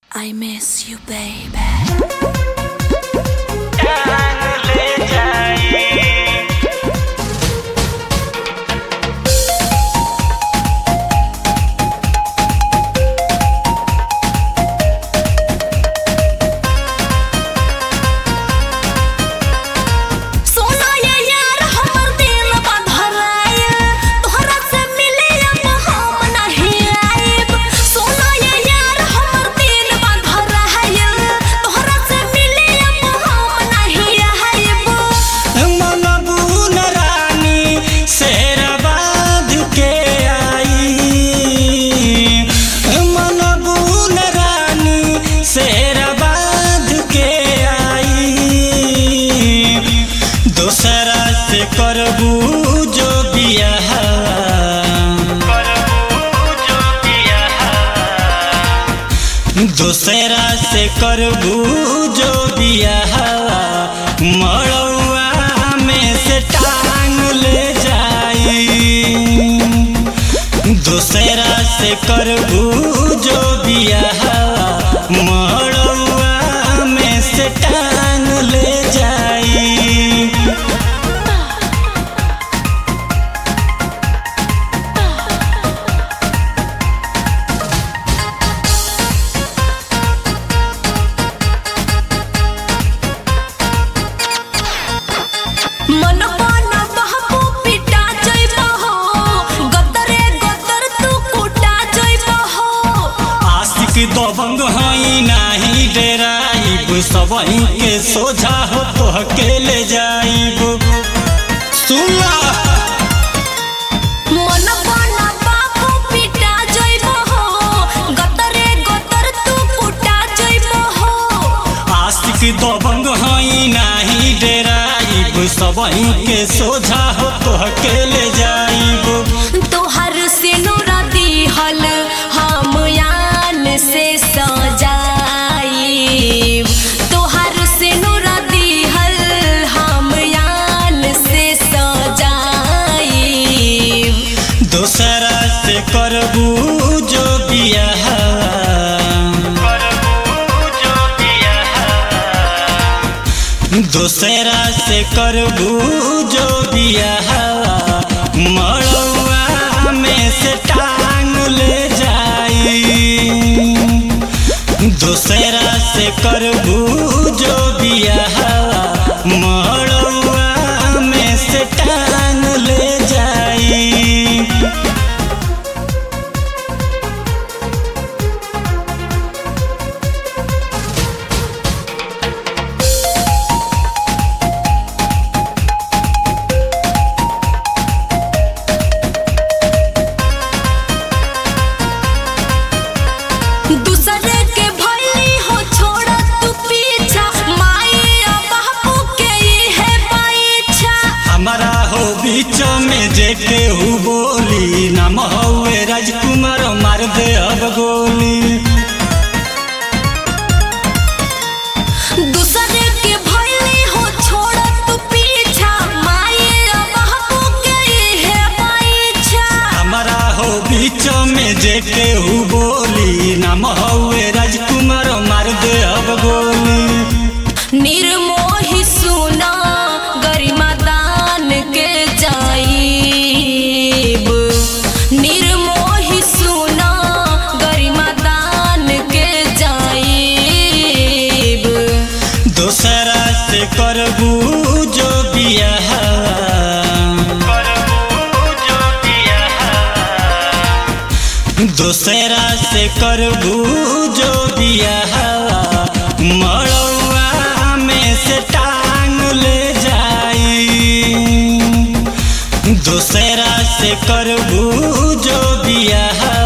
I miss you, baby. जान ले जाई सोना ये यार हमर दिल बंधराए तोहरा से मिले अब हम नहीं आइब सोना ये यार हमर दिल बंधराए तोहरा से मिले अब हम नहीं आइब मनबून रानी शेरबाद के आई मनबून रानी शेरबाद के आई दोसरा से करबू जो बियाह दोसरा से करबू जो बियाह मड़ौआ में से टांग ले जाई दोसरा से करबू जो बियाह मड़ौआ में से टांग ले जाई मन पान बहबू पिटा जइबो हो गदरे गदर तू कुटा जइबो हो आशिक दबंग हई नाही डेराइब सबही के सोझा हो तो अकेले जाइब सुनला मन पान बाबू पिटा जइबो हो गदरे गदर तू कुटा जइबो हो आशिक दबंग हई नाही डेराइब सबही के सोझा हो तो अकेले जाइब तोहर सिनुरा दिहल हम यान से सजाई तोहर सिनुरा दिहल हम यान से सजाई दोसरा से करबू जो बियाह दोसरा से करबू जो बियाह मड़ौआ में से टांग ले जाई दोसरा से करबू जो बियाह मड़ौआ में से टांग ले जाई दूसरे के भइली हो छोड़ तू पीछा माई और बापू के ई है पीछा हमारा हो बीच में जे केहू बोली नाम हौवे राजकुमार मार दे अब गोली दूसरे के भइली हो छोड़ तू पीछा माई और बापू के ई है पीछा हमारा हो बीच में जे केहू बोली नाम हौवे राजकुमार मार दे अब गोली निर्मोही सुना गरिमा दान के जाइब निर्मोही सुना गरिमा दान के जाइब दोसरा से करबू जो बियाह दोसरा से करबू जो बियाह मड़ौआ में से टांग ले जाई दोसरा से करबू जो बियाह